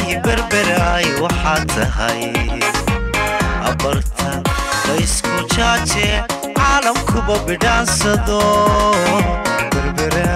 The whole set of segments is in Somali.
berberaay waxaad tahay abarta laysku jaaje caalamkuba bidhaansado berbera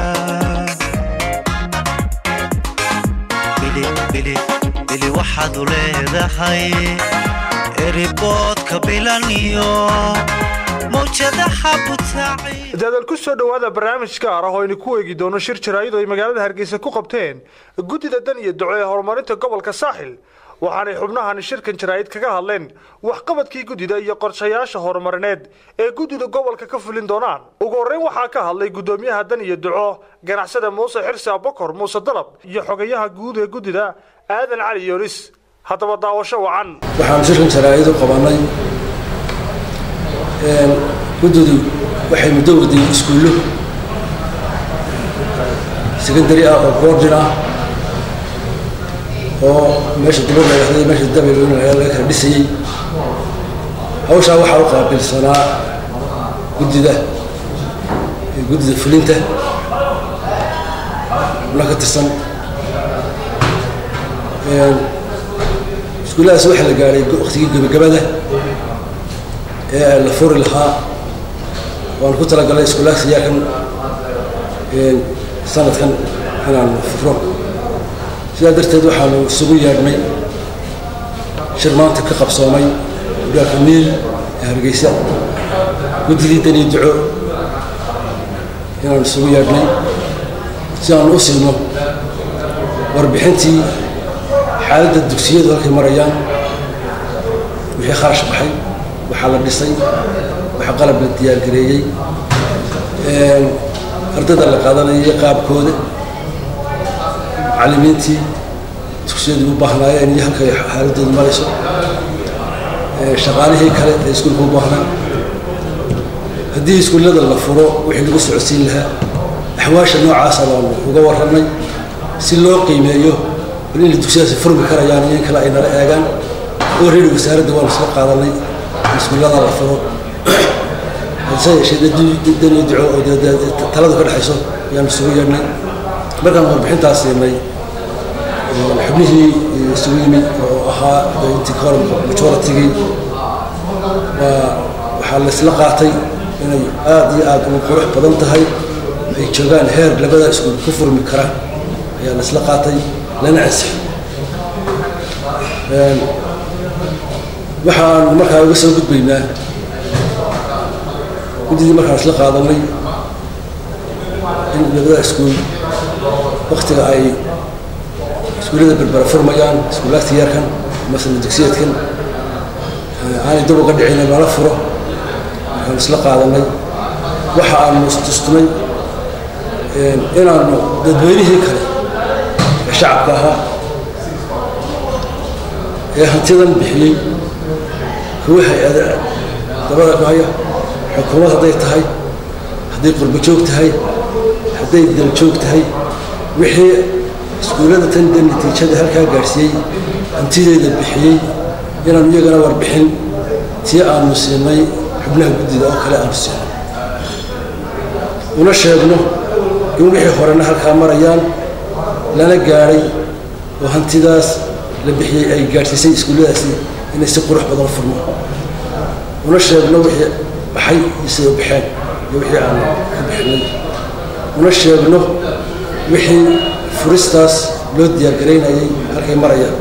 bili waxaad u leedahay eriboodka bilan iyo mawjadaha butaaci daadaal ku soo dhowaada barnaamij gaar ah oo aynu ku eegi doono shir jaraa'id oo ay magaalada hargeysa ku qabteen guddida dan iyo duco ee horumarinta gobolka saaxil waxaanay xubnahani shirkan jaraa'id kaga hadleen waxqabadkii guddida iyo qorshayaasha horumarineed ee guddida gobolka ka fulin doonaan ugu horreyn waxaa ka hadlay guddoomiyaha dan iyo duco ganacsada muuse xirsi abokor muuse dalab iyo xogayaha guud ee guddida aadan cali yoonis haddaba daawasho wacan waxaanu shirkan jaraa'id u qabanay guddidu waxay muddo waday iskuullo secondary ah oo boardin ah oo meesha daba lagaxday meesha dabayl laga kala dhisayey hawshaa waxaa u qaabilsanaa guddida guddida fulinta xubno ka tirsan iskuulladaas waxaa la gaadhay waktigii gebagabada ee la furi lahaa waan ku talagalay iskuulahaas iyaakan sanadkan inaan furo sidaa darteed waxaanu isugu yeedhnay shir maanta ka qabsoomay gudaalka niil ee hargeysa guddidii danii duco inaanu isugu yeedhnay si aanu u siino warbixintii xaaladda dugsiyadu halkay marayaan wixii kharash baxay waxaa la dhisay waxaa qalab la diyaargareeyey ardayda la qaadanayay qaabkooda macallimiintii dugsiyadu u baahnaayeen iyo halkay xaaladoodu marayso shaqaalihii kale ee iskuulka u baahnaa haddii iskuullada la furo wixii lagu socodsiin lahaa axwaasha noocaasa baanu uga warramay si loo qiimeeyo bal inay dugsiyadaasi furmi karayaan iyo in kale ay nala eegaan oo reeri wasaaradda waanu isla qaadanay iskuullada la furo hase yeeshee dani duco oo taladu ka dhexayso ayaanu isugu yeedhnay markaan warbixintaas siinay xubnihii isugu yimid oo ahaa intii ka hor majoritigii waxaa laysla qaatay inay aada iyo aada ugu qurux badan tahay ay joogaan heer labada iskuul ku furmi kara ayaa laysla qaatay lana ansixi waxaan markaa uga soo gudbaynaa guddidii markaan isla qaadanay in labada iskuul waktiga ay iskuullada berbera furmayaan iskuulaagta yarkan masala dugsiyeedkan aanay dab uga dhicin lala furo markaan isla qaadanay waxa aanu istustunay inaanu dadweynihii kale ee shacabka ahaa ee hantidan bixiyey kuwa hay-ada dabada ku haya xukuumad hadday tahay hadday qurbo joog tahay hadday daljoog tahay wixii iskuullada tan de natiijada halkaa gaadhsiiyey hantideeda bixiyey inaanu iyagana warbixin tii aanu siinay xubnaha guddida oo kale aanu siinay una sheegno in wixii horena halkaa marayaan lana gaadhay oo hantidaas la bixiyey ay gaadhsiisay iskuulladaasi inay si qurux badan furmo una sheegno wixii baxay isay u baxeen iyo wixii aan ka bixinay una sheegno wixii furistaas loo diyaargaraynayay halkay marayaan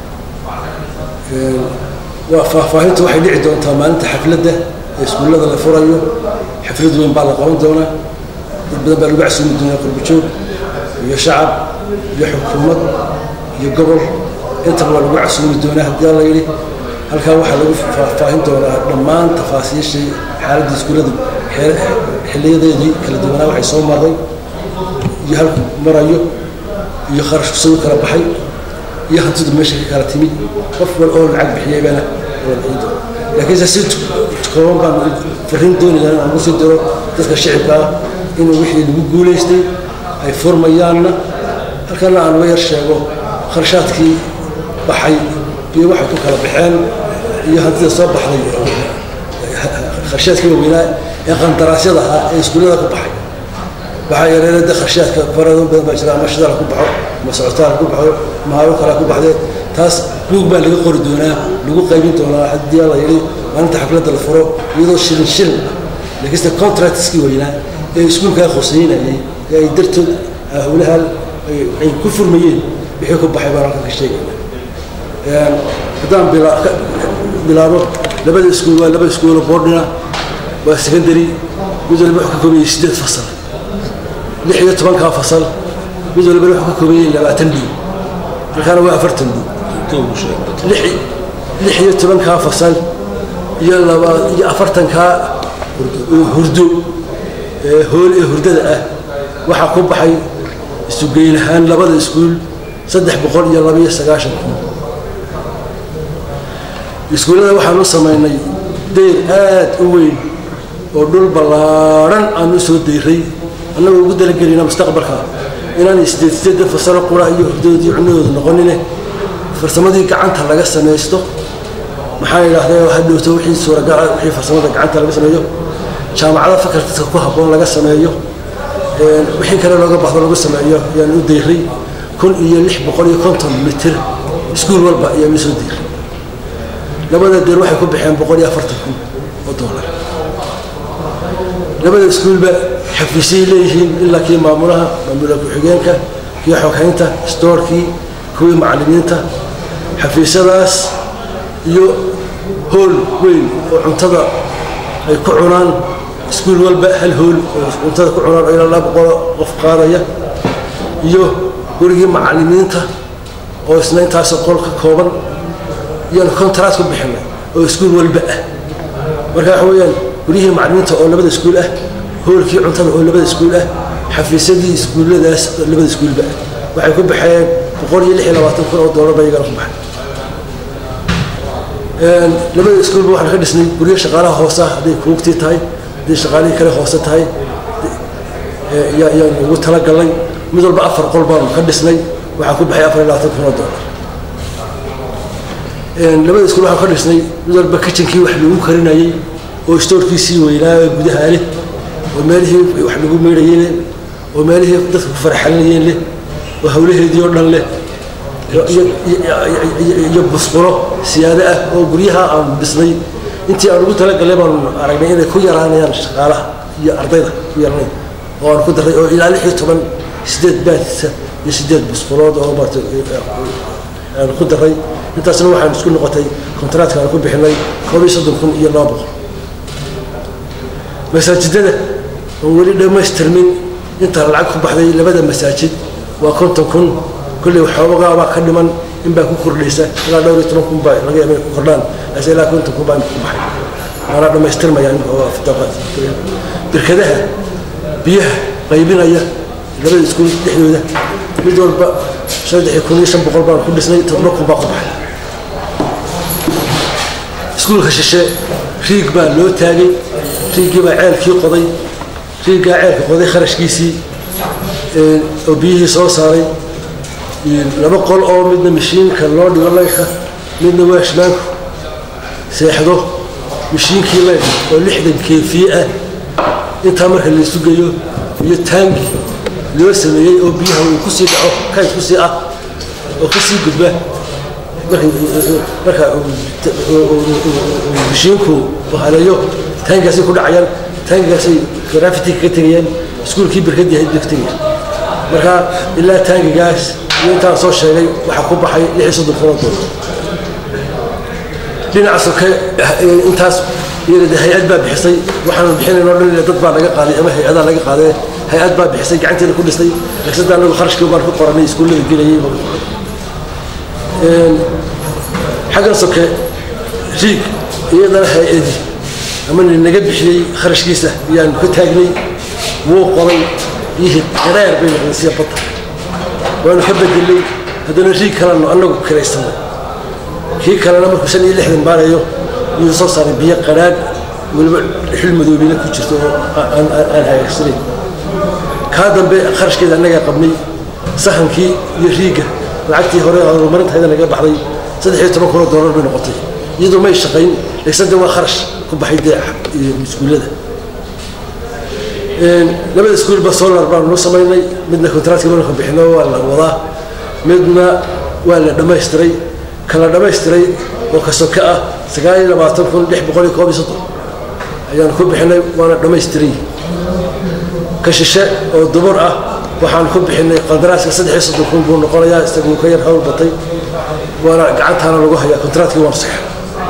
waa faahfaahintu waxay dhici doontaa maalinta xafladda ee iskuullada la furayo xaflad weyn baa la qaban doonaa dad badan baa lagu casuumi doonaa qurbajoog iyo shacab iyo xukuumad iyo gobol intaba waa lagu casuumi doonaa haddii alla yidhi halkaa waxaa lagu faahfaahin doonaa dhammaan tafaasiishii xaaladda iskuulladu xiliyadeedii kala duwanaa waxay soo marray iyo halku marayo iyo kharashku soo kala baxay iyo hantidu meesha ka kala timid qof wal oo lacag bixiyaybana laakiinse si kooban baan farriin doonayaan inaan ugu sii diro dadka shicibka ah inuu wixii lagu guulaystay ay furmayaanna halkana aan uga yar sheego kharashaadkii baxay iyo waxay ku kala baxeen iyo hantida soo baxday kharashaadkii waaweynaa ee qandaraasyada ahaa ee iskuullada ku baxay waxaa yareena de kharshaadka farado badan baa jira ama shidaal ku baxo ama socotaal ku baxo ama hawo kale ku baxdee taas buug baa laga qori doonaa lagu qaybin doonaa haddii la yidhi maalinta xafladda la furo iyadoo shilin shilin ah laakiinse contractskii weynaa ee iskuulkaa khuseynayay ee ay dartood howlahan ay ku furmayeen wixii ku baxay baan halkan ka sheegayna haddaan bilaabo labada iskuul waa laba iskuulo boordina waa secondary mid walba wuxuu ka koobayay siddeed fasal lix iyo tobankaa fasal mid walba wuxuu ka koobayay labaatan dhuu halkaana waa afartan dhuu lix iyo tobankaa fasal iyo laba iyo afartankaa hurdo ee hool ee hurdada ah waxaa ku baxay isugeyn ahaan labada iskuul saddex boqol iyo laba iyo sagaashan kun iskuullada waxaan u samaynay deyr aad u weyn oo dhul ballaadhan aan u soo deyray annagoo ugu dalagelayna mustaqbalka inaanay sideed sideedda fasalo qura iyo hurdadoodii cunadooda noqonine farsamadii gacanta laga samaysto maxaa idhaahdee hadhowto wixii suuragala wixii farsamada gacanta laga sameeyo jaamacada fakaltiska ku habboon laga sameeyo wixii kale looga baxdo lagu sameeyo ayaan u deyray kun iyo lix boqol iyo konton mitir iskuul walba ayaan u soo deyray labada deer waxay ku baxeen boqol iyo afartan kun oo doolar labada iskuulba xafiisyay leeyihiin ilaa kii maamulaha maamula ku-xigeenka kii xoghaynta stoorkii kuwii macallimiinta xafiisyadaas iyo hool weyn oo cuntada ay ku cunaan iskuul walba hal hool oo cuntada ku cunaan oo ilaa laba boqol qof qaadaya iyo gurigii macallimiinta oo isna intaas qol ka kooban iyaan contract ku bixinay oo iskuul walba ah marka waxa weeyaan guryihii macallimiinta oo labada iskuul ah hoolkii cuntada oo labada iskuul ah xafiisyadii iskuulladaas oo labada iskuulba ah waxay ku baxeen boqol iyo lix iyo labaatan kun oo doolar ba iyagana ku baxay labada iskuulba waxaan ka dhisnay guryo shaqaalaha hoose ah hadday kuugtii tahay hadday shaqaalihii kale hoose tahay yaan ugu talagalnay mid walba afar qol baanu ka dhisnay waxaa ku baxay afar iyo labaatan kun oo doolar labada iskuul waxaan ka dhisnay mid walba kitchenkii wax lagu karinayay oo stoorkiisii weynaa gudaha leh oo meelihii wax lagu meydhayay leh oo meelihii dadka ku farxalinayeen leh oo hawlaheedii oo dhan leh iyo busqulo siyaado ah oo guryaha aan dhisnay intii aan ugu talagalay baanu aragnay inay ku yaraanayaan shaqaalaha iyo ardayda ku yaraanay oo aan ku daray oo ilaa lix iyo toban sideed baadisa iyo sideed busqulood oo maarata aan ku daray intaasna waxaan isku noqotay kontraatka aan ku bixinay koob iyo soddon kun iyo laba boqol masaajidada oon weli dhammaystirmin inta lacag ku baxday labada masaajid waa konton kun kolley waxoogaa baa ka dhiman in baa ku kordhaysa ilaa dhowr iyo toban kun baa laga yaaba ku kordhaan ase ilaa konton kun baa ku baxay waana dhammaystirmaya birkadaha biyaha qaybinaya labada iskuul dhexdooda mid walba saddex kun iyo shan boqol baan ku dhisnay toddoba kun baa ku baxay iskuulka shishe riig baa loo taagay riigii baa ceelkii qoday riiggaa ceelka qoday kharashkiisii oo biyihii soo saaray laba qol oo midna mashiinka loo dhigo laydka midna waashmaanku seexdo mashiinkii laydka oo lixdan keefiye ah intaa marka la isu geeyo iyo taangi loo sameeyey oo biyaha uu kusii dhaco kayd kusii ah oo kasii gudba marka mashiinku haleeyo taangigaasay ku dhacayaan taangigaasay grafity ka tegayaan iskuulkii birkadii ahayd bay ka tegayaan marka ilaa taangigaas iyo intaan soo sheegay waxaa ku baxay lix iyo soddon kun oo doolar dhinaca soke intaas iyada hay-ad baa bixisay waxaanu bixinaynoo dhan dad baa laga qaaday ama hay-adaa laga qaadee hay-ad baa bixisay gacanteeda ku dhistay lagsada anagu kharashkii baan ku qoranay iskuullada gelayay xaggan soke riig iyadana hay-adi ama naga bixiyey kharashkiisa ayaan ka taagnay wuu qoray yihii dareer bay noqdeen sida badda waanu ka bedelay haddana riig kalenu annagu kiraysanay kii kalena markuu shan iyo lixdan baarayo yuu soo saaray biyo qadhaadh weliba xil madoobina ku jirto oo aan hagaagsanayn kaa dambe kharashkeeda annagaa qabnay sahankii iyo riigga lacagtii hore horumarintayda naga baxday saddex iyo toban kun oo doolar bay noqotay iyadoo may shaqayn laysade waa kharash ku baxay dee iskuullada labada iskuulba solar baanu noo samaynay midna kontraatkii baanu ka bixino waa la wadaa midna waa la dhammaystiray kala dhammaystiray oo ka soke ah sagaal iyo labaatan kun lix boqol iyo koob iyo soddon ayaan ku bixinay waana dhammaystiray ka shishe oo dumar ah waxaan ku bixinay qandaraaska saddex iyo soddon kun buu noqonayaa isaguu ka yar hawl batay waana gacantaana lagu hayaa kontraatkii waan saxa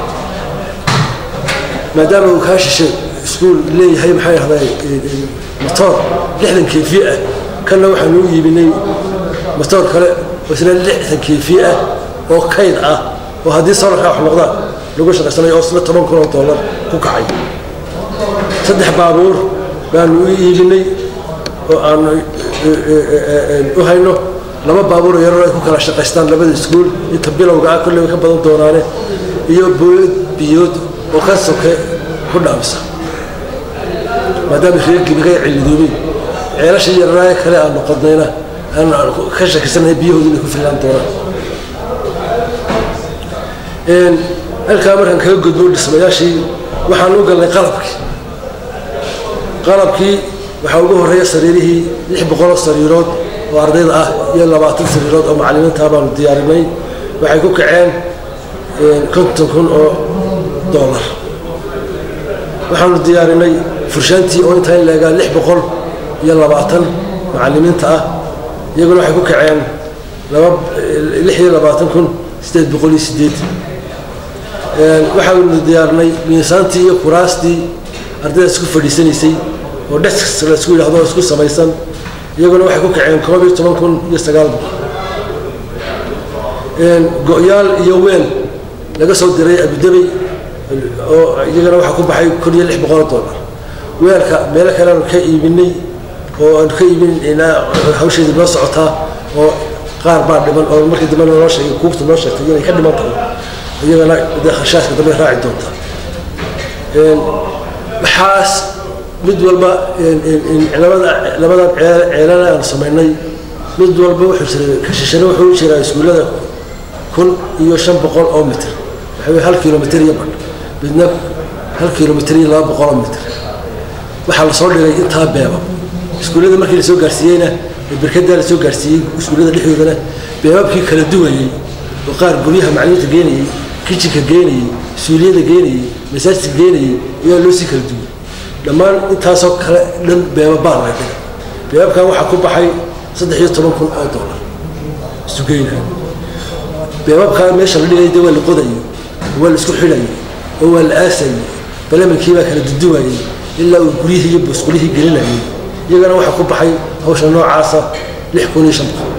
maadaama uu kaa shishe iskuul leeyahay maxay ahday motoor lixdan keefiye ah kanna waxaan u iibinay motoor kale oo isna lixdan keefiye ah oo kayd ah oo haddii solarkaa wax noqdaan lagu shaqaysanayo oo isna toban kun oo dollar ku kacay saddex baabuur baanu u iibinay oo aanu u hayno laba baabuur oo yaroo ay ku kala shaqaystaan labada iskuul inta bilowga ah kolley way ka badan doonaane iyo booyad biyood oo ka soke ku dhaamisa maadaama reerkii naga cilidoobay ceelashii yararaaye kale aan noqodnayna aan ka shakisanahay biyahooda inay ku fillaan doonaan halkaa markaan kaga gudbo dhismayaashii waxaan u galnay qalabkii qalabkii waxaa ugu horreeya sariirihii lix boqoloo sariirood oo ardayda ah iyo labaatan sariirood oo macallimiintaa baanu diyaarinay waxay ku kaceen konton kun oo dollar waxaanu diyaarinay furshaantii oo intaa in leegaa lix boqol iyo labaatan macallimiinta ah iyaguna waxay ku kaceen laba lix iyo labaatan kun siddeed boqol iyo siddeed waxaanu diyaarinay miisaantii iyo kuraastii ardayda isku fadhiisanaysay oo desks la isku yidhahdo oo isku samaysan iyaguna waxay ku kaceen koob iyo toban kun iyo sagaal boqol go-yaal iyo weel laga soo diray abudabey oo iyagana waxaa ku baxay kun iyo lix boqol dollar weelka meelo kale aanu ka iibinay oo aanu ka iibinaa hawsheedii noo socotaa oo qaar baa dhiman oo markii dambe noo sheegay kuugta noo sheegtay inay ka dhiman tahay iyagana dee kharshaadka dambe raaci doonta waxaas mid walba labada labadan ceelana aanu samaynay mid walba wuxuu jiray kashishane wuxuu jiraa iskuullada kun iyo shan boqol oo mitr waxa wey hal kilomitr iyo badh midna hal kilomitr iyo laba boqol oo mitr waxaa lasoo dhigay intaa beebab iskuullada markii lasoo gaarsiiyeyna berkadaa lasoo gaarsiiyey iskuullada dhexdoodana beebabkii kala duwayey oo qaar guryaha macalimiinta geenayey kijinka geenayey suuliyada geenayey masaajidka geenayey ayaa loo sii kala duway dhammaan intaasoo kale dhan beebabaa laga dhigay beebabkan waxaa ku baxay saddex iyo toban kun oo dollar isugeyna beebabkaa meesha la dhigay de waa la qodayay waa la isku xidhayay oo waa la aasayay balamankiibaa baa kala duduwayay ilaa uu guryihii iyo busqulihii gelinayay iyagana waxaa ku baxay hawsha noocaasa lix kun iyo shan boqol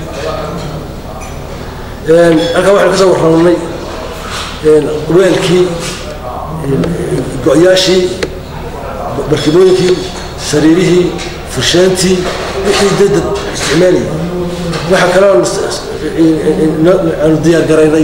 halkaa waxaan ka soo warramanay weelkii go-yaashii barkimooyinkii sariirihii furshaantii wixii dadad isticmaalayay waxaa kaloo aanu diyaar garaynay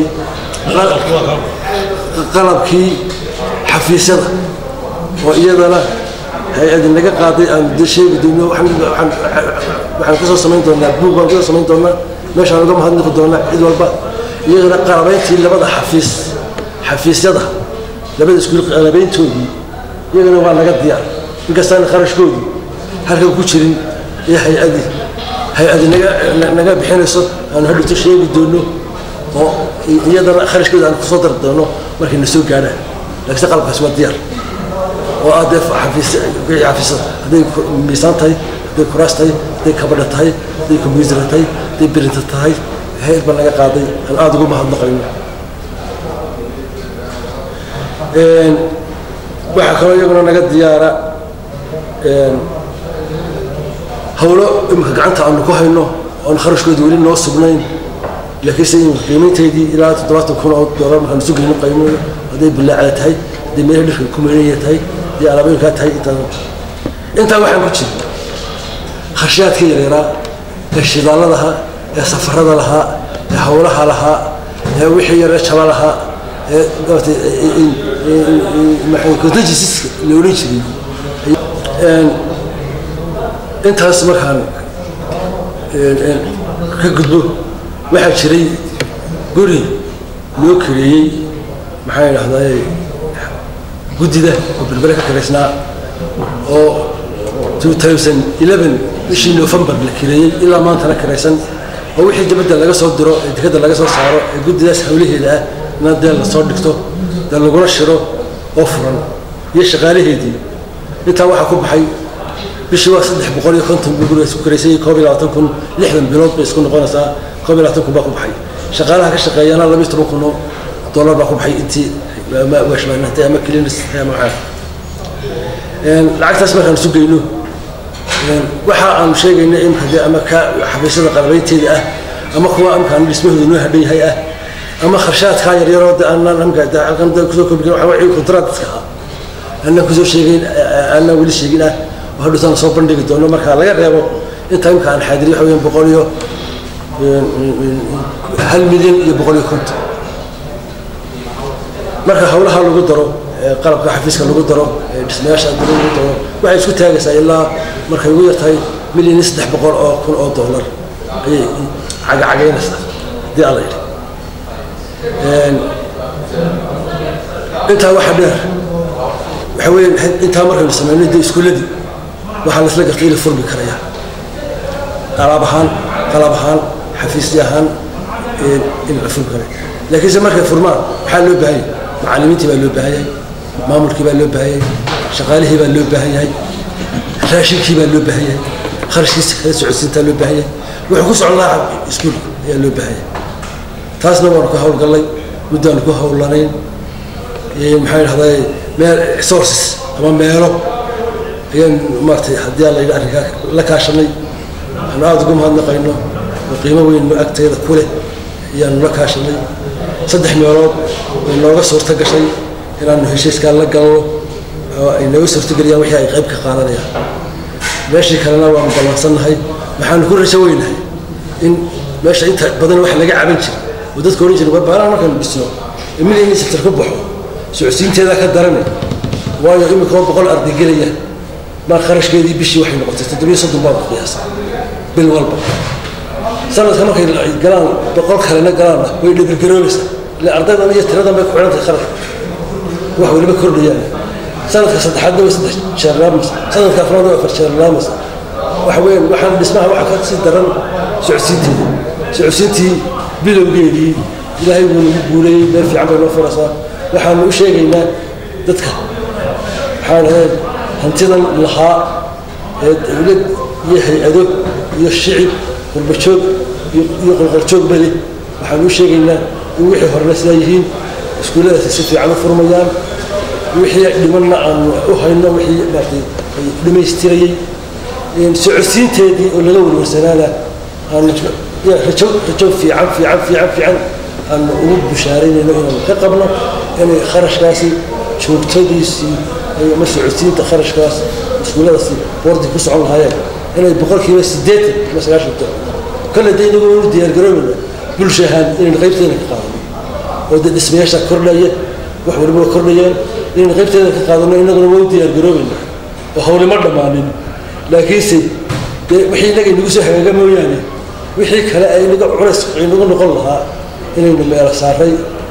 qalabkii xafiisyada oo iyadana hay-adi naga qaaday aan de sheegi doono waxaan kasoo samayn doonaa buug baan kasoo samayn doonaa meeshaan uga mahadnaqi doonaa cid walba iyadana qalabayntii labada xafiis xafiisyada labada iskuul qalabayntoodii iyagana waa naga diyaar inkastaana kharashkoodii halkan ku jirin ee hay-adi hay-adi naga naga bixinayso aanu hadhowto sheegi doono oo iyadana kharashkooda aan kusoo dari doono markay na soo gaadhaan laakiinse qalabkaasi waa diyaar oo ah dee xafiis wixii xafiisada hadday miisaan tahay hadday kuraas tahay hadday kabadha tahay hadday kombyuutara tahay hadday birinta tahay hay-ad baa naga qaaday aan aada ugu mahadnaqayno waxaa kaloo iyaguna naga diyaara hawlo imika gacanta aanu ku hayno oon kharashkooda weli noo sugnayn laakiinse in qiimaynteydii ilaa toddobaatan kun oo dollar markaan isu gelino qiimayno hadday bilaacda tahay hadday meelaha dhirka ku meelaya tahay hadday alaabooyinkaa tahay intaa intaa waxaan ku jira khashiyaadka yareeraa ee shidaaladaha ee safarada lahaa ee hawlaha lahaa ee wixii yaree jaba lahaa ee maarata contagiosiska la odhan jiray intaas markaan ka gudbo waxaa jiray guri loo kareeyey maxaa idhahdaa guddida oo berbere ka karaysnaa oo bishii november la kareeyey ilaa maantana karaysan oo wixii dibadda laga soo diro ee dekadda laga soo saaro ee guddidaas hawlaheeda ah ina dee lasoo dhigto dee lagula shiro oo furan iyo shaqaalaheedii intaa waxaa ku baxay bishii waa saddex boqol iyo konton buu guriga isku karaysay koob iyo labaatan kun lixdan bilood bay isku noqonaysaa koob iyo labaatan kun baa ku baxay shaqaalaha ka shaqeeyana laba iyo toban kun oo dollar baa ku baxay intii ama washmaanahtay ama clinishtay ama waxaa lacagtaas markaan isu geyno waxa aanu sheegayna imka dee ama ka xafiisyada qalabaynteeda ah ama kuwa amkaan dhismahooda noo hadhan yahay ah ama kharshaadkaa yaryaroo de aanaan amka de halkan de kusoo koobi karin waxa wixii kontraadka ah aanaan kusoo sheegayn aanaan weli sheegin ah oo hadhowtaan soo bandhigi doono marka laga reebo inta imka aan xaadiriy waxa weeyaan boqol iyo hal milyan iyo boqol iyo konton marka hawlaha lagu daro qalabka xafiiska lagu daro dhismayaasha daro lagu daro waxay isku taagaysaa ilaa markay ugu yartahay milyan iyo saddex boqol oo kun oo dollar ayay cagacagaynaysaa haddii alla yidhi intaa waxa dheer waxa weeye intaa markaynu sameynay dee iskuulladii waxaa laisla gartay ila furmi karaya alaab ahaan qalab ahaan xafiisya ahaan in la furmi karaya laakiinse markay furmaan maxaa loo baahan yahay macallimiintii baa loo baahan yahay maamulkii baa loo baahan yahay shaqaalihii baa loo baahan yahay raashinkii baa loo baahan yahay kharashkiisa kala socodsiintaa loo baahan yahay wuxuu ku socon lahaa iskuulka ayaa loo baahan yahay taasna waanu ka hawlgallay muddaanu ku hawlanayn maxaa idhahdaa meel sources ama meelo ayaan maaratay haddii alla yidhi arrinkaa la kaashanay aanu aada ugu mahadnaqayno oo qiimo weyn agteeda ku leh ayaanu la kaashanay saddex meelood way nooga suurto gashay inaanu heshiiskaa la galno oo ay nooga suurtogeliyaan wixii ay qayb ka qaadanayaan meeshii kalena waanu ballansannahay waxaanu ku rajo weynahay in meesha inta badan wax laga caban jira oo dadka odhan jira warbaalaha markaanu dhisno ee milyan sector ku baxo socodsiinteeda ka darane waayo imika boqol arday gelaya maa kharashkeedii bishii waxay noqotay toddobiyo soddon baa qiyaasa bil walba sanadka markay galaan boqol kalena galaanna way dhibirgaroobaysaa ile ardaydan iyo tiradan bay ku xidhantahay kharashka wax weliba kordhayaan sanadka saddexaadna way saddex jeer laamaysa sanadka afraad way afar jeer laamaysa waxa weeyaan waxaan dhismaha waxa ka sii daran socodsiinteeda socodsiintii bilowgeedii ilaahay wuu nagu guuleeyey meel fiican bay noo furaysaa waxaanu u sheegaynaa dadka waxaan ahayd hantidan lahaa ee dowlad iyo hay-ado iyo shicib qurbajoog iyo qolqoljoog bale waxaanu u sheegaynaa in wixii horena sidaa yihiin iskuulladaasi si fiican u furmayaan wixii dhimanna aanu u hayno wixii maartay dhammaystirayey socodsiinteedii oo laga warwarsanaana aanu rajo rajo fiican fiican fiican fiican aanu ugu bushaaraynayno inaanu ka qabno inay kharashkaasi joogtadiisii ama socodsiinta kharashkaas iskuulladaasi boordi ku socon lahaayeen inay boqolkiiba siddeetan ama sagaashan kale de inagu inu diyaargaroobeyna bulsha ahaan inaynu qaybteena ka qaadano oo dee dhismayaasha kordhaya wax waliba waa kordhayaan inaynu qaybteeda ka qaadano inaguna waa u diyaargaroobeyna oo hawlima dhammaanin laakiinse dee wixii inaga inagu soo hagaaga mooyaane wixii kale ay inaga culays inagu noqon lahaa inaynu meelo saaray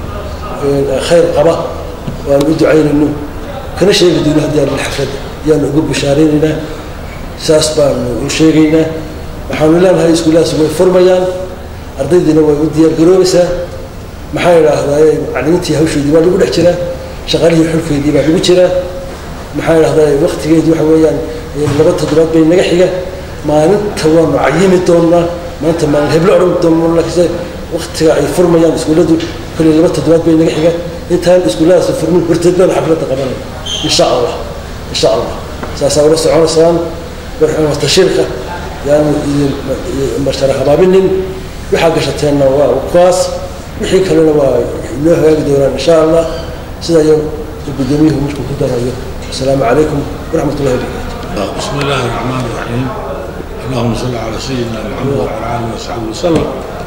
khayr qaba oo aan u ducaynayno kana sheegi doono haddii aan xafladda ayaanu ugu bishaaraynaynaa saas baanu u sheegaynaa waxaanu leenahay iskuulladaas way furmayaan ardaydiina way u diyaargaroobaysaa maxaa idhaahdaa macallimiintii hawshoodii baa lagu dhex jiraa shaqaalihii xulkeedii baa lagu jiraa maxaa idhahdaa waktigeedii waxa weeyaan laba toddobaad bay naga xiga maalinta waanu cayimi doonnaa maanta maalin heblo odhan doono laakiinse waktiga ay furmayaan iskuulladu kolley laba toddobaad bay naga xiga intaan iskuulladaas furmin horteed baan xafladda qabanaya insha allah insha allah saasaa ula soconaysaan tashiirka yaanu idin mashara habaabinin waxaa gashateenna waa kuwaas wixii kalena waa inoo hagaagi doonaan insha allah sida iyo guddoomiyuhu markuu ku darayo asalaamu calaykum waraxmat ullahi wabarakatu بسم الله الرحمن الرحيم اللهم صل على سيدنا محمد وعلى اله وصحبه وسلم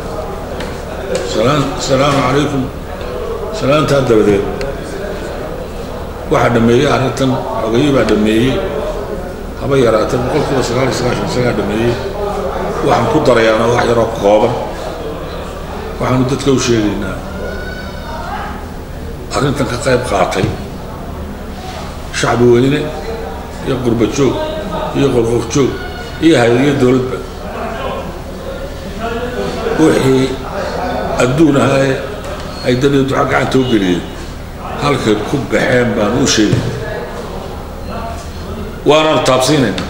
سلام السلام عليكم salaantaa dabadeed waxaa dhameeyey arrintan xogeyi baa dhameeyey haba yaraatee boqolkiiba sagaal iyo sagaashan isagaa dhameeyey waxaan ku darayaana wax yaroo kooban waxaanu dadka u sheegaynaa arrintan ka qayb qaatay shacbi weyne iyo qurba joog iyo qolqof joog iyo hay-adiyo dowladba wixii adduun ahaa ay daniyo duca gacanta u geliyeen halkay ku baxeen baan u sheegay waanaanu taabsiinayna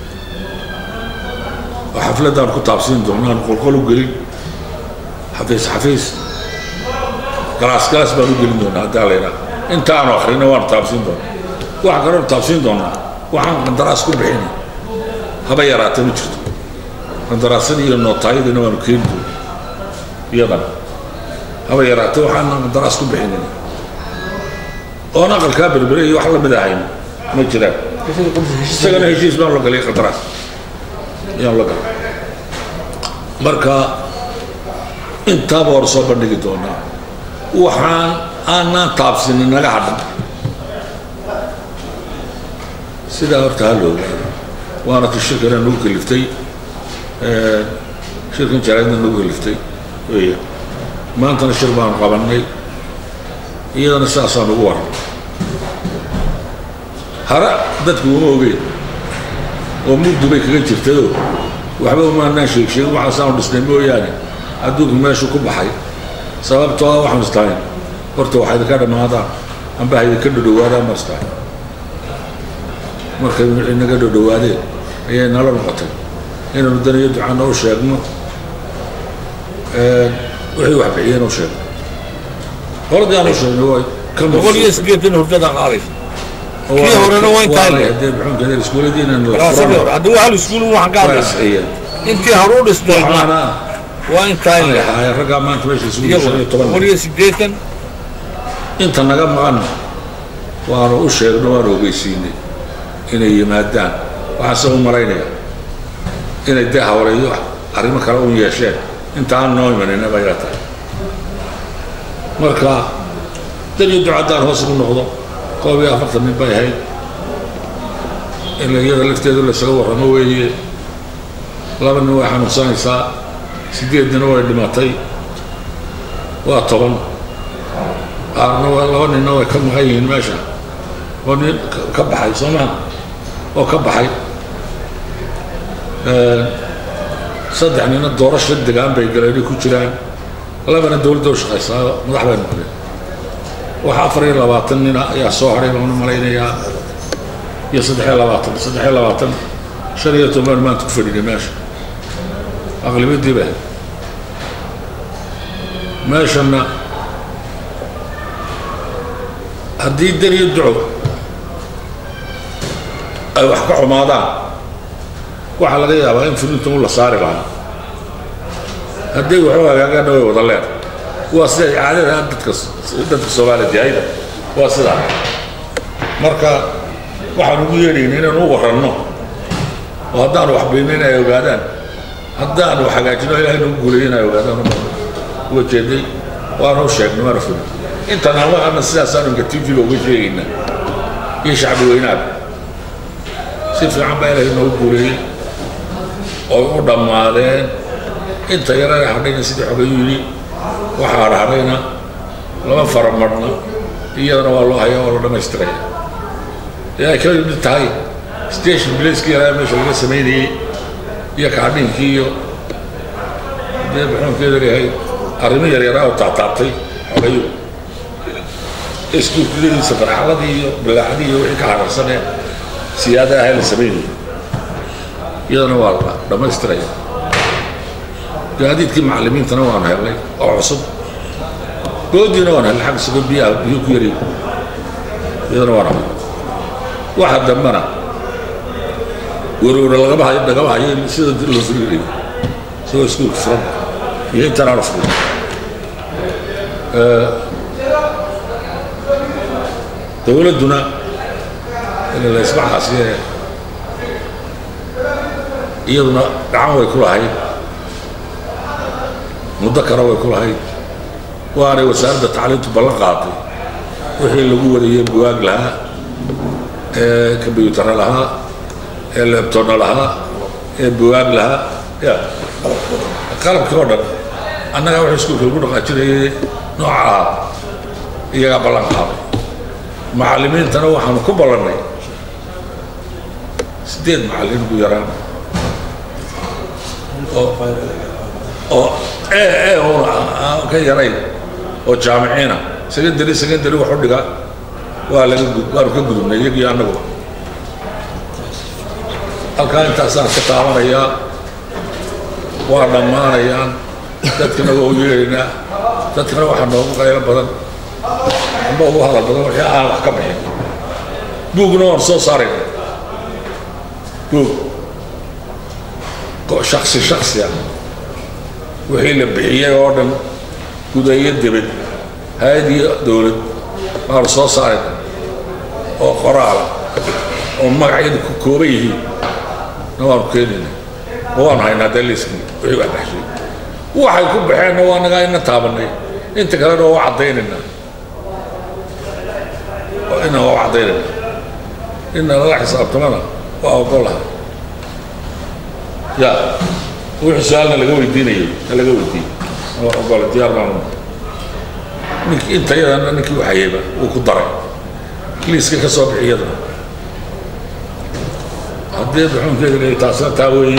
oo xafladaan ku taabsiin doona aan qolqol u gelin xafiis xafiis galaas galaas baan u gelin doonaa haddaa laydhaa inta aanu akhrina waanu taabsiin doonaa waxaan kaloonu taabsiin doonaa waxaan qandaraas ku bixina haba yaraata ma jirto qandaraasadii iyo nootaayadiina waanu keeni doona iyadan haba yaraata waxaan qandaraas ku bixinin oon aqalkaa berbere iyo wax lamid ahayn ma jiraan isagana heshiis baan la galay qandaraas ayaan la galay marka intaaba hor soo bandhigi doonaa waxaan aanaan taabsinin naga hadhan sidaa horta ha la ogaado waana ti shirkana nagu kaliftay shirkan jaraadna nagu kaliftay weya maantana shir baanu qabannay iyadana sidaasaan ugu waran hara dadku uma ogeyn oo mugdu bay kaga jirtayoo waxba umaanaan sheeg sheegin waxaasaanu dhisnay mooyaane adduunku meeshu ku baxay sababtoo ah waxaanu istahayn horta waxaa idinka dhammaadaan amba ha idinka dhodhowaadaan ma istahayn markay inaga dhodhowaadeen ayay nala noqotay inaynu daniyo ducana u sheegno wixii wax bixiyeen u sheegno qoladii aan u sheegno way ka boqol iyo sideetan hurdada qaadaysa kii horena waa intaa le hadee muxuunkeeda iskuuladiina la daraasadii hore haddii hal iskuul waxaan ka waa hadlayna isciyeen intii hore u dhistayna waxaana waa intaa ay le ahaayeen raggaa maanta meesha isugu iyagu shan iyo toban boqol iyo sideetan inta naga maqan waanu u sheegno waanu ogeysiinay inay yimaadaan waxaan se u malaynayaa inay dee hawleeyo arrimo kale un yeesheen inta aan noo imanina bay ila tahay marka dan iyo ducaddaan hoos ugu noqdo koob iyo afartan nin bay ahayd in iyada lafteedu laysaga warramo weeye laba nin way xanuunsanaysaa sideednina way dhimatay waa toban qaarna waa laba ninna way ka maqan yihiin meesha oo nin ka- ka baxay soo maha oo ka baxay saddex nina doorasho degaan bay galeen ay ku jiraan labana dowladda u shaqaysaa madax bay noqdeen waxa afar iyo labaatan nina ayaa soo hadhay baan u malaynayaa iyo saddex iyo labaatan saddex iyo labaatan shan iyo toban maanta ku fadhinay meesha aqlibadii ba meeshana haddii dan iyo duco ay wax ka xumaadaan waxaa laga yaabaa in fulinta u la saari lahaa haddii waxu hagaagaana way wada leer waa siday caadada dadka dadka soomaaliya jahayda waa sidaa marka waxaan ugu yeedhayna inaan u waranno oo haddaanu wax baynayn ay ogaadaan haddaanu wax hagaajino ilahay nagu guuleeyo in ay ogaadaan uga jeeday waana u sheegnay waana fulin intan hawahana sidaasaanu inka tv-ga uga sheegaynaa iyo shacbi weynaada si fiican baa ilaahay noogu guuleeyey oo u dhammaadeen inta yarana hadhayna sidii xogayu yidhi waxaa hadhadhayna lama faramarna iyadana waa loo hayaa waa loo dhammaystiraya ee ay ka mid tahay station blacekii yaraa meesha laga samaynayey iyo kaadhinkii iyo dee muxuunkeeda leeyahay arrimo yaryaraa oo taataabtay xogayu iskuulkuyadiisa farxaladii iyo bilaacadii iyo wixii ka hararsanee siyaada ahay la samaynayay iyadana waa la dhammaystiraya gaadiidkii macallimiintana waanu helnay oo cusub goodiina waanu helnay xagga sugo biyaha biyo ku yari iyadana waanu helnay waxa dambana werwere lagama hayo lagama hayo sida loo fulinayo isagoo iskuulka furan iyo intaan aanu furin dowladduna in la isbaxaasiye iyaduna gacan way ku lahayd muddo kale way ku lahayd waanay wasaaradda tacliintu ballan qaaday wixii lagu wariyey buwaag lahaa ee kombyutara lahaa ee lebtonna lahaa ee buwaag lahaa ya qalabkii oo dhan annagaa wixii iskuulka lagu dhaqaajinayay nooca ahaa iyagaa ballan qaaday macallimiintana waxaanu ku ballannay sideed macallin ugu yaraan oo oo ee ee uuna aan ka yarayn oo jaamiciina secondary secondary wax u dhiga waa laga gud waanu ka gudubnay iyagii annaguba halkaa intaasaan ka taabanayaa waa dhammaanayaan dadkana waa u yeedhaynaa dadkana waxaa noogu qaylo badan amba ugu hadal badan wixii aan wax ka bixin buugna waan soo saarayna buug ko shaksi shaksi ah wixii la bixiyey oo dhan gudayo debed hay-ad iyo dowlad waanu soo saarayna oo qoraala oo magacyadu ku kooban yihiin na waanu keenayna ma waanu haynaa dee liiskii wixii wax baxshay waxay ku baxeenna waa nagaa ina taabanay inta kalena waa u caddaynaynaa ina waa u caddaynaynaa ina lala xisaabtamana waa ogolaha ya wixii su-aalna laga weydiinayo na laga weydiiyo waa ogola diyaar baan ninki inta yadana ninkii waxayeyba wuu ku daray liiska ka soo bixi yadana haddii duxuunkeeda leeyahay taasina taa weeye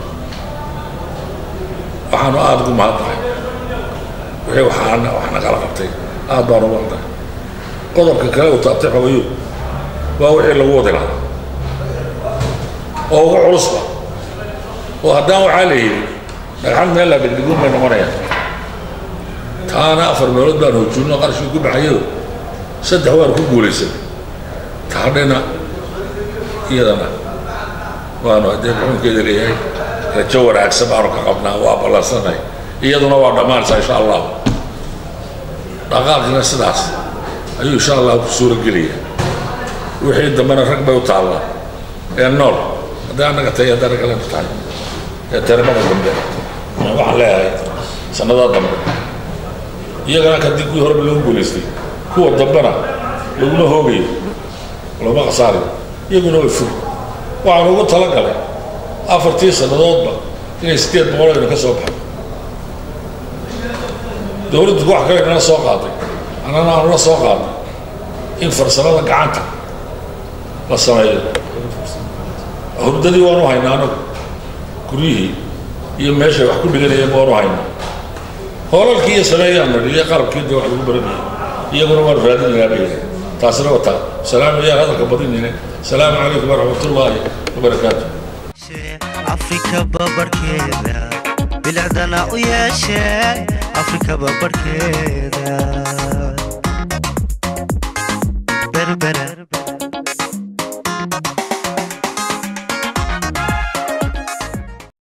waxaanu aada ugu mahadnahay wixii waxaana wax nagala qabtay aad baanu ugu mahadnahay qodobka kale uu taabtay xogayu waa wixii lagu wadi lahaa oo ugu culusba oo haddaan waxaa la yidhi dhagxan meel la dhigdhigun bay noqonayaan taana afar meelood baan hoojinno qarashkii ku baxayo saddex waan ku guulaysan taadhina iyadana waanu haddee xukunkeeda leeyahay rajo wanaagsan baanu ka qabnaa waa ballansanay iyaduna waa dhammaanaysaa insha allah dhaqaaqina sidaas ayuu insha allah ku suura gelaya wixii dambena rag bay u taallaa ee nool hadday annaga tahay hadday rag kalena tahay ee tarimada dambe waxaan leeyahay sannadaa dambe iyagana kadib kuwii horeba lagu guulaystay kuwa dambena laguma hoogayo lama khasaarayo iyaguna way fog waxaan ugu talagalay afartii sannadoodba inay sideed boqol aynu ka soo baxo dowladdu wax kale inala soo qaaday annana aanu la soo qaaday in farsamada gacanta la sameeyo hurdadii waanu haynaa anagu guryihii iyo meeshay wax ku dhiganayeen waanu haynaa hoolalkii iyo sameeyaan nidhi iyo qalabkii dee wax lagu baranayay iyaguna waanu raadinaynaa bay taasina wataa salaamu yaan hadalka badinayne salaamu calaykum waraxmatullaahi wabarakaatu afrika babarkeeda bilicdana u yeeshee afrika babarkeeda berbera